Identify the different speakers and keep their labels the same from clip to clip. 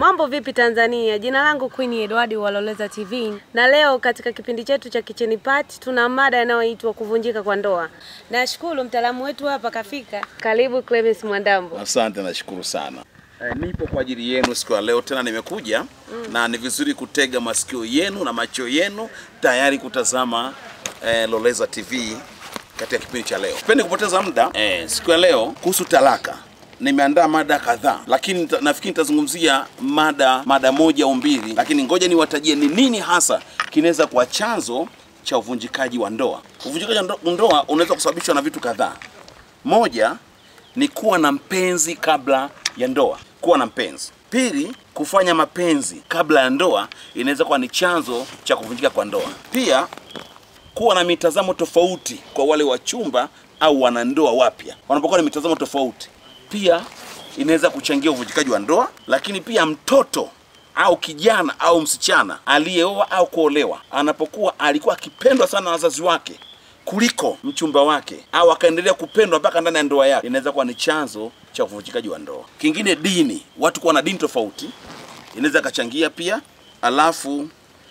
Speaker 1: Mambo vipi Tanzania? Jina langu Queen Edward wa Loleza TV, na leo katika kipindi chetu cha Kitchen Party tuna mada inayoitwa kuvunjika kwa ndoa. Nashukuru mtaalamu wetu hapa kafika. Karibu Clemens Mwandambo.
Speaker 2: Asante, nashukuru sana. Eh, nipo kwa ajili yenu siku ya leo tena nimekuja na ni vizuri kutega masikio yenu na macho yenu tayari kutazama eh, Loleza TV katika kipindi cha leo. Sipendi kupoteza muda eh, siku ya leo kuhusu talaka nimeandaa mada kadhaa, lakini nita- nafikiri nitazungumzia mada mada moja au mbili, lakini ngoja niwatajie ni nini hasa kinaweza kuwa chanzo cha uvunjikaji wa ndoa. Uvunjikaji wa ndo- ndoa unaweza kusababishwa na vitu kadhaa. Moja ni kuwa na mpenzi kabla ya ndoa, kuwa na mpenzi. Pili, kufanya mapenzi kabla ya ndoa inaweza kuwa ni chanzo cha kuvunjika kwa ndoa. Pia kuwa na mitazamo tofauti kwa wale wachumba au wanandoa wapya, wanapokuwa na mitazamo tofauti, pia inaweza kuchangia uvunjikaji wa ndoa. Lakini pia mtoto au kijana au msichana aliyeoa au kuolewa, anapokuwa alikuwa akipendwa sana na wazazi wake kuliko mchumba wake au akaendelea kupendwa mpaka ndani ya ndoa yake, inaweza kuwa ni chanzo cha uvunjikaji wa ndoa. Kingine, dini, watu kuwa na dini tofauti inaweza ikachangia pia. Alafu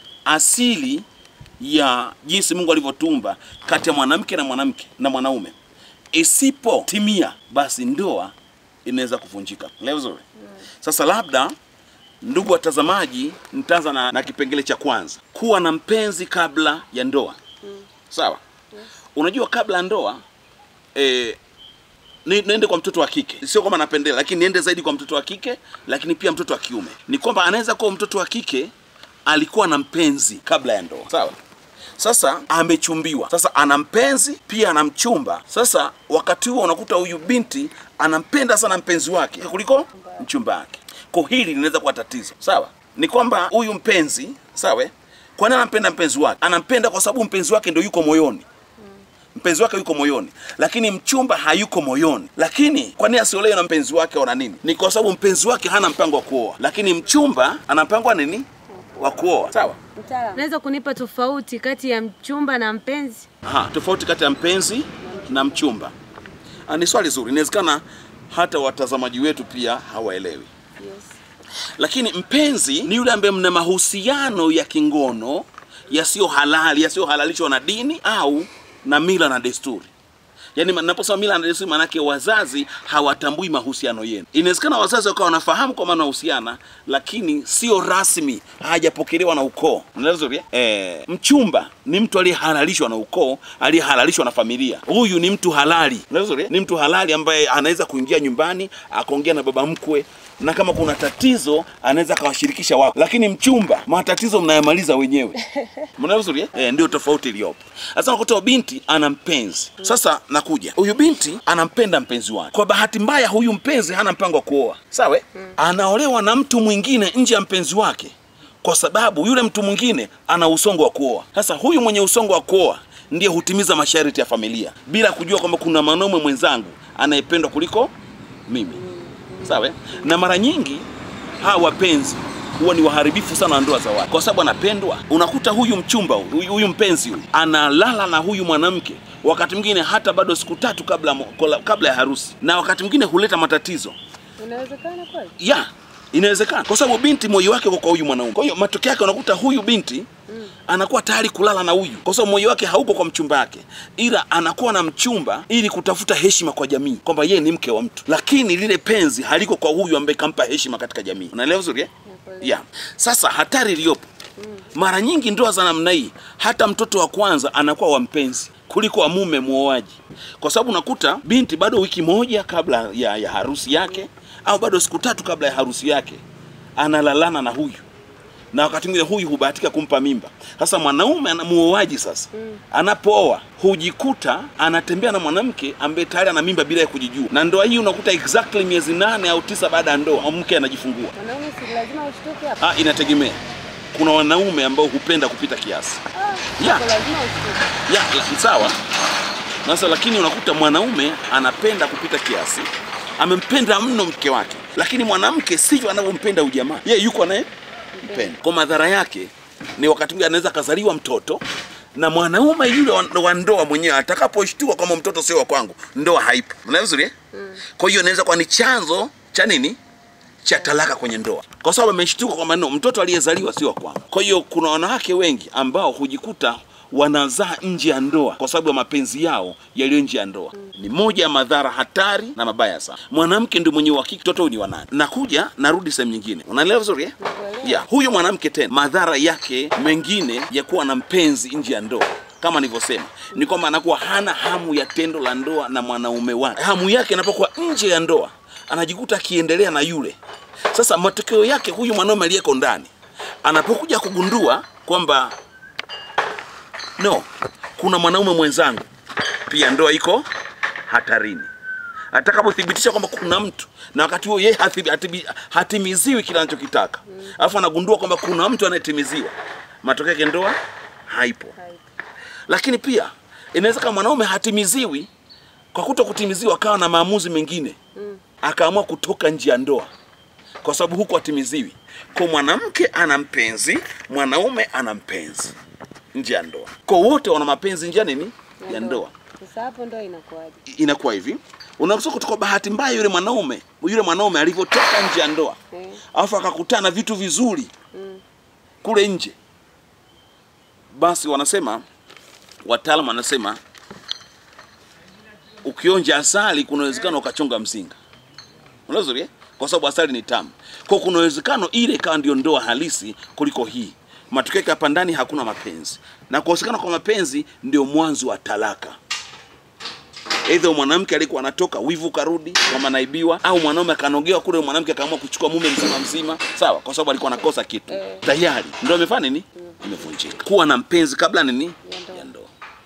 Speaker 2: asili ya jinsi Mungu alivyotumba kati ya mwanamke na mwanamke na mwanaume isipotimia, basi ndoa inaweza kuvunjika. Leo vizuri. Sasa labda ndugu watazamaji, nitaanza na, na kipengele cha kwanza, kuwa na mpenzi kabla ya ndoa. Sawa. Unajua kabla ya ndoa eh, ni, niende kwa mtoto wa kike, sio kwamba napendelea, lakini niende zaidi kwa mtoto wa kike, lakini pia mtoto wa kiume. Ni kwamba anaweza kuwa mtoto wa kike alikuwa na mpenzi kabla ya ndoa, sawa. Sasa amechumbiwa, sasa ana mpenzi pia ana mchumba. Sasa wakati huo unakuta huyu binti anampenda sana mpenzi wake kuliko mchumba wake, kwa hili linaweza kuwa tatizo, sawa. Ni kwamba huyu mpenzi, sawa, kwa nini anampenda mpenzi wake? Anampenda kwa sababu mpenzi wake ndio yuko moyoni mpenzi wake yuko moyoni, lakini mchumba hayuko moyoni. Lakini kwa nini asiolewe na mpenzi wake au na nini? Ni kwa sababu mpenzi wake hana mpango wa kuoa, lakini mchumba ana mpango wa nini? Wa kuoa. Sawa.
Speaker 1: Unaweza kunipa tofauti kati ya mchumba na mpenzi?
Speaker 2: Aha, tofauti kati ya mpenzi na mchumba. Ah, ni swali zuri. Inawezekana hata watazamaji wetu pia hawaelewi. Lakini mpenzi ni yule ambaye mna mahusiano ya kingono yasiyo halali, yasiyohalalishwa na dini au na mila na desturi. Yaani naposema mila na desturi, maanake wazazi hawatambui mahusiano yenu. Inawezekana wazazi wakawa wanafahamu kwa maana wanahusiana, lakini sio rasmi, hajapokelewa na ukoo. Unaelewa vizuri eh? Eh, mchumba ni mtu aliyehalalishwa na ukoo, aliyehalalishwa na familia. Huyu ni mtu halali. Unaelewa vizuri eh? Ni mtu halali ambaye anaweza kuingia nyumbani akaongea na baba mkwe na kama kuna tatizo anaweza akawashirikisha wako, lakini mchumba, matatizo mnayamaliza wenyewe. Mnaelewa vizuri eh? Eh, ndio tofauti iliyopo. Sasa unakuta binti ana mpenzi. Sasa nakuja, huyu binti anampenda mpenzi wake. Kwa bahati mbaya, huyu mpenzi hana mpango wa kuoa, sawa? eh? Anaolewa na mtu mwingine nje ya mpenzi wake, kwa sababu yule mtu mwingine ana usongo wa kuoa. Sasa huyu mwenye usongo wa kuoa ndiye hutimiza masharti ya familia bila kujua kwamba kuna mwanaume mwenzangu anayependwa kuliko mimi sawa eh? na mara nyingi hawa wapenzi huwa ni waharibifu sana wa ndoa za watu, kwa sababu anapendwa. Unakuta huyu mchumba huyu, huyu mpenzi huyu analala na huyu mwanamke wakati mwingine hata bado siku tatu kabla, mo- kola- kabla ya harusi, na wakati mwingine huleta matatizo
Speaker 1: Inawezekana kweli?
Speaker 2: ya inawezekana kwa sababu binti moyo wake uko kwa huyu mwanaume. Kwa hiyo matokeo yake unakuta huyu binti anakuwa tayari kulala na huyu, kwa sababu moyo wake hauko kwa mchumba wake, ila anakuwa na mchumba ili kutafuta heshima kwa jamii, kwamba yeye ni mke wa mtu, lakini lile penzi haliko kwa huyu ambaye kampa heshima katika jamii. Unaelewa vizuri eh? ya sasa hatari iliyopo mara nyingi ndoa za namna hii, hata mtoto wa kwanza anakuwa wa mpenzi kuliko wa mume muoaji, kwa sababu unakuta binti bado wiki moja kabla ya, ya harusi yake au bado siku tatu kabla ya harusi yake analalana na huyu na wakati mwingine huyu hubahatika kumpa mimba. Sasa mwanaume ana muoaji sasa anapooa hujikuta anatembea na mwanamke ambaye tayari ana mimba bila ya kujijua, na ndoa hii unakuta exactly miezi nane au tisa baada ya ndoa mke anajifungua.
Speaker 1: Mwanaume si lazima ushtuke hapo.
Speaker 2: Ah, inategemea. Kuna wanaume ambao hupenda kupita kiasi
Speaker 1: Ah,
Speaker 2: Ya.
Speaker 1: hapo lazima ushtuke.
Speaker 2: ya la- sawa. Sasa lakini unakuta mwanaume anapenda kupita kiasi, amempenda mno mke wake, lakini mwanamke sivyo anavyompenda huyu jamaa, yeye yuko anaye mpenda. Kwa madhara yake ni wakati mwingine anaweza akazaliwa mtoto na mwanaume yule wa- wa ndoa mwenyewe atakaposhtua kwamba mtoto sio wa kwangu, ndoa haipo. Mnaelewa vizuri eh? Kwa hiyo inaweza kuwa ni chanzo cha nini cha talaka kwenye ndoa, kwa sababu ameshtuka kwamba no, mtoto aliyezaliwa sio wa kwangu. Kwa hiyo kuna wanawake wengi ambao hujikuta wanazaa nje ya ndoa kwa sababu ya mapenzi yao yaliyo nje ya ndoa. Ni moja ya madhara hatari na mabaya sana. Mwanamke ndio mwenye uhakika mtoto huyu ni wa nani. Nakuja narudi sehemu nyingine, unaelewa vizuri eh?
Speaker 1: Nakuelewa.
Speaker 2: Yeah, huyu mwanamke tena, madhara yake mengine ya kuwa na mpenzi nje ya ndoa kama nilivyosema ni kwamba anakuwa hana hamu ya tendo la ndoa na mwanaume wake. Hamu yake inapokuwa nje ya ndoa, anajikuta akiendelea na yule. Sasa matokeo yake, huyu mwanaume aliyeko ndani anapokuja kugundua kwamba no, kuna mwanaume mwenzangu, pia ndoa iko hatarini. Atakapothibitisha kwamba kuna mtu na wakati huo yeye hathi- hatibi- hatimiziwi kile anachokitaka, alafu anagundua kwamba kuna mtu anayetimiziwa, matokeo yake ndoa haipo. Lakini pia inaweza kama mwanaume hatimiziwi, kwa kuto kutimiziwa akawa na maamuzi mengine, akaamua kutoka nje ya ndoa kwa sababu huku hatimiziwi. Kwa mwanamke ana mpenzi, mwanaume ana mpenzi nje ya ndoa, kwa wote wana mapenzi nje ya nini? Ya ndoa
Speaker 1: Sasa hapo ndoa inakuwaje?
Speaker 2: inakuwa hivi unakuta kutoka bahati mbaya yule mwanaume yule mwanaume alivyotoka nje ya ndoa
Speaker 1: Eh.
Speaker 2: alafu akakutana na vitu vizuri kule nje basi wanasema wataalamu wanasema ukionja asali kuna uwezekano ukachonga mzinga Unaelewa vizuri eh? kwa sababu asali ni tamu kwa kuna uwezekano ile ikawa ndio ndoa halisi kuliko hii matokeo yake hapa ndani hakuna mapenzi na kukosekana kwa mapenzi ndio mwanzo wa talaka Aidha mwanamke alikuwa anatoka wivu karudi kama naibiwa, au mwanaume akanogewa kule, mwanamke akaamua kuchukua mume mzima mzima, sawa, kwa sababu alikuwa anakosa kitu
Speaker 1: Eh.
Speaker 2: tayari, ndio amefanya nini, imevunjika. Kuwa na mpenzi kabla nini
Speaker 1: Ya ndoa.
Speaker 2: ya ndoa,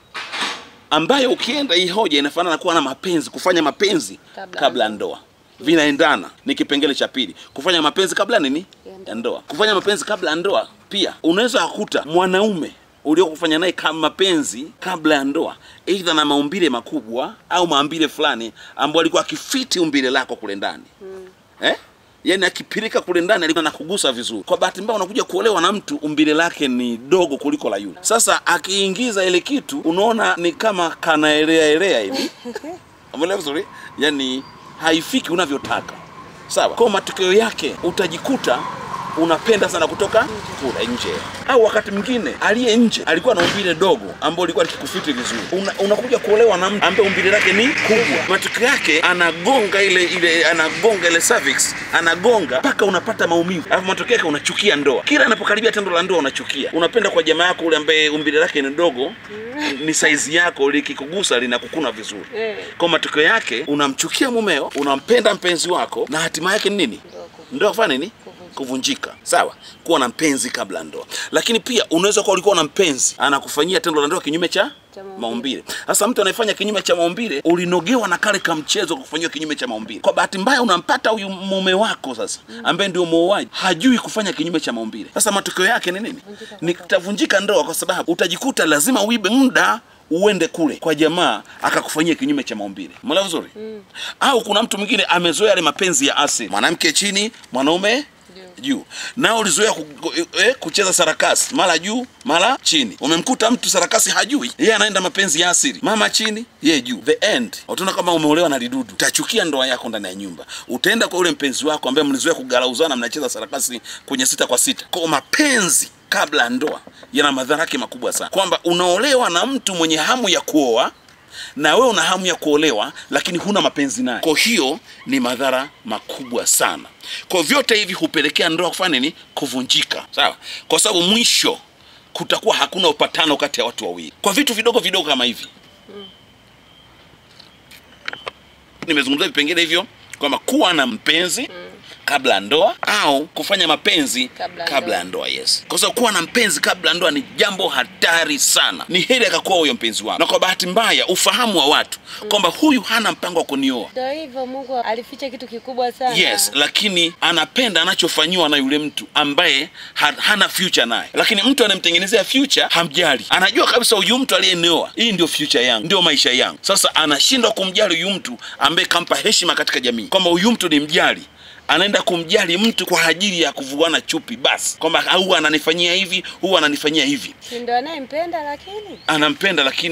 Speaker 2: ambayo ukienda hii hoja inafanana na kuwa na mapenzi, kufanya mapenzi
Speaker 1: Kabla
Speaker 2: kabla,
Speaker 1: ya
Speaker 2: ya ndoa vinaendana, ni kipengele cha pili. Kufanya mapenzi kabla nini
Speaker 1: Ya ndoa.
Speaker 2: ya ndoa, kufanya mapenzi kabla ya ndoa. Pia unaweza kukuta mwanaume uliokufanya naye kama mapenzi kabla ya ndoa, aidha na maumbile makubwa au maumbile fulani ambayo alikuwa akifiti umbile lako kule ndani eh? Yaani akipirika kule ndani alikuwa anakugusa vizuri. Kwa bahati mbaya unakuja kuolewa na mtu umbile lake ni dogo kuliko la yule. Sasa akiingiza ile kitu unaona ni kama kanaelea elea hivi. Umeelewa vizuri? Yaani haifiki unavyotaka. Sawa. Kwa matokeo yake utajikuta unapenda sana kutoka kula nje, au wakati mwingine aliye nje alikuwa na umbile dogo ambao likuwa likikufiti vizuri. Una, unakuja kuolewa na mtu ambaye umbile lake ni kubwa, matokeo yake anagonga ile ile anagonga ile cervix, anagonga mpaka unapata maumivu, alafu matokeo yake unachukia ndoa. Kila anapokaribia tendo la ndoa unachukia, unapenda kwa jamaa yako ule ambaye umbile lake ni dogo, ni saizi yako, likikugusa linakukuna vizuri
Speaker 1: Eh.
Speaker 2: kwa matokeo yake unamchukia mumeo, unampenda mpenzi wako, na hatima yake ni nini? Ndoa kufanya nini? Kuvunjika. Sawa, kuwa na mpenzi kabla ya ndoa. Lakini pia unaweza kuwa ulikuwa na mpenzi anakufanyia tendo la ndoa kinyume cha
Speaker 1: Cha maumbile.
Speaker 2: maumbile. Sasa mtu anayefanya kinyume cha maumbile, ulinogewa na kale kamchezo kufanyiwa kinyume cha maumbile. Kwa bahati mbaya unampata huyu mume wako sasa, ambaye ndio muuaji, hajui kufanya kinyume cha maumbile. Sasa matokeo yake ni nini? Ni kutavunjika ndoa, kwa sababu utajikuta lazima uibe muda uende kule kwa jamaa akakufanyia kinyume cha maumbile. Umeelewa vizuri? Au kuna mtu mwingine amezoea yale mapenzi ya asili, mwanamke chini, mwanaume juu nao ulizoea ku, ku- eh, kucheza sarakasi mara juu mara chini. Umemkuta mtu sarakasi hajui, yeye anaenda mapenzi ya asili, mama chini, yeye juu. The end utaona kama umeolewa na lidudu, utachukia ndoa yako ndani ya nyumba. Utaenda kwa ule mpenzi wako ambaye mlizoea kugalauzana, mnacheza sarakasi kwenye sita kwa sita. Kwa mapenzi kabla ya ndoa yana madhara yake makubwa sana, kwamba unaolewa na mtu mwenye hamu ya kuoa na wewe una hamu ya kuolewa lakini huna mapenzi naye. Kwa hiyo ni madhara makubwa sana. Kwa vyote hivi hupelekea ndoa kufanya nini? Kuvunjika, sawa? Kwa sababu mwisho kutakuwa hakuna upatano kati ya watu wawili kwa vitu vidogo vidogo kama hivi. Nimezungumzia vipengele hivyo kwamba kuwa na mpenzi kabla ya ndoa au kufanya mapenzi
Speaker 1: Kabla ya
Speaker 2: kabla ya ndoa. Yes, kwa sababu kuwa na mpenzi kabla ya ndoa ni jambo hatari sana. Ni heri akakuwa huyo mpenzi wako, na kwa bahati mbaya ufahamu wa watu kwamba huyu hana mpango wa kunioa
Speaker 1: Ndio hivyo, Mungu alificha kitu kikubwa sana.
Speaker 2: Yes, lakini anapenda anachofanyiwa na yule mtu ambaye ha, hana future naye, lakini mtu anayemtengenezea future hamjali. Anajua kabisa huyu mtu aliyenioa, hii ndio future yangu, ndio maisha yangu. Sasa anashindwa kumjali huyu mtu ambaye kampa heshima katika jamii, kwamba huyu mtu ni mjali anaenda kumjali mtu kwa ajili ya kuvuana chupi basi, kwamba huwa ananifanyia hivi, huwa ananifanyia hivi.
Speaker 1: Si ndio anayempenda, lakini
Speaker 2: Anampenda lakini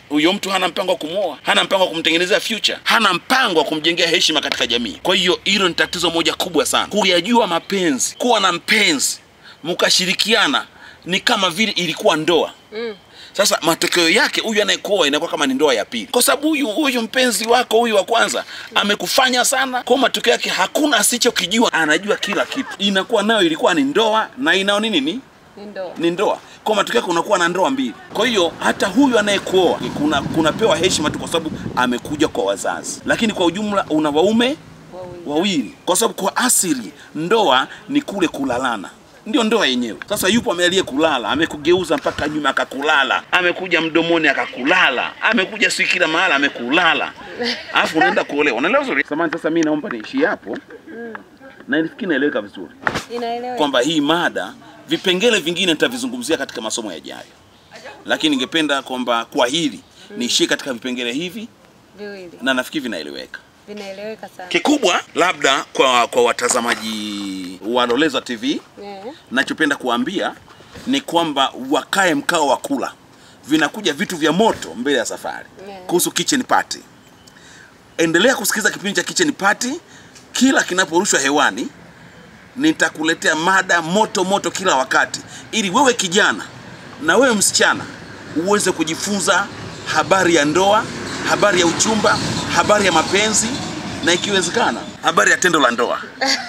Speaker 2: huyo mtu hana mpango wa kumwoa, hana mpango wa kumtengenezea future, hana mpango wa kumjengea heshima katika jamii. Kwa hiyo hilo ni tatizo moja kubwa sana, kuyajua mapenzi, kuwa na mpenzi mkashirikiana, ni kama vile ilikuwa ndoa
Speaker 1: Mm.
Speaker 2: sasa matokeo yake huyu anayekuoa inakuwa kama ni ndoa ya pili, kwa sababu huyu huyu mpenzi wako huyu wa kwanza amekufanya sana, kwa matokeo yake hakuna asichokijua, anajua kila kitu. Inakuwa nayo ilikuwa ni ndoa na inao nini ni
Speaker 1: Ni ndoa.
Speaker 2: ni ndoa, kwa matokeo yake unakuwa na ndoa mbili. Kwa hiyo hata huyu anayekuoa kuna kunapewa heshima tu kwa sababu amekuja kwa wazazi, lakini kwa ujumla una waume
Speaker 1: Wawili.
Speaker 2: wawili, kwa sababu kwa asili ndoa ni kule kulalana, ndio ndoa yenyewe. Sasa yupo amealie kulala, amekugeuza mpaka nyuma akakulala, amekuja mdomoni akakulala, amekuja si kila mahala amekulala, alafu unaenda kuolewa. Unaelewa vizuri? Samahani, sasa mimi naomba niishie hapo na nifikiri naeleweka vizuri
Speaker 1: Inaeleweka.
Speaker 2: kwamba hii mada vipengele vingine nitavizungumzia katika masomo yajayo, lakini ningependa kwamba kwa hili niishie katika vipengele hivi
Speaker 1: Viwili.
Speaker 2: na nafikiri vinaeleweka.
Speaker 1: Vinaeleweka sana.
Speaker 2: Kikubwa labda kwa, kwa watazamaji wa Loleza TV
Speaker 1: Eh.
Speaker 2: nachopenda kuambia ni kwamba wakae mkao wa kula, vinakuja vitu vya moto mbele ya safari
Speaker 1: Yeah.
Speaker 2: kuhusu kitchen party. Endelea kusikiliza kipindi cha kitchen party kila kinaporushwa hewani. Nitakuletea mada moto moto kila wakati, ili wewe kijana na wewe msichana uweze kujifunza habari ya ndoa, habari ya uchumba, habari ya mapenzi na ikiwezekana habari ya tendo la ndoa.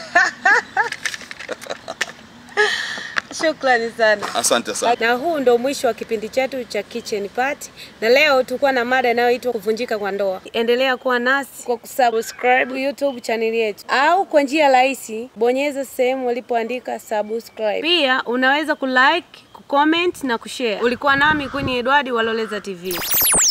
Speaker 1: Shukrani sana.
Speaker 2: Asante sana.
Speaker 1: Na huu ndo mwisho wa kipindi chetu cha Kitchen Party, na leo tulikuwa na mada inayoitwa kuvunjika kwa ndoa. Endelea kuwa nasi kwa kusubscribe YouTube channel yetu, au kwa njia rahisi, bonyeza sehemu walipoandika subscribe. Pia unaweza kulike, kucomment na kushare. Ulikuwa nami Queen Edward wa Loleza TV.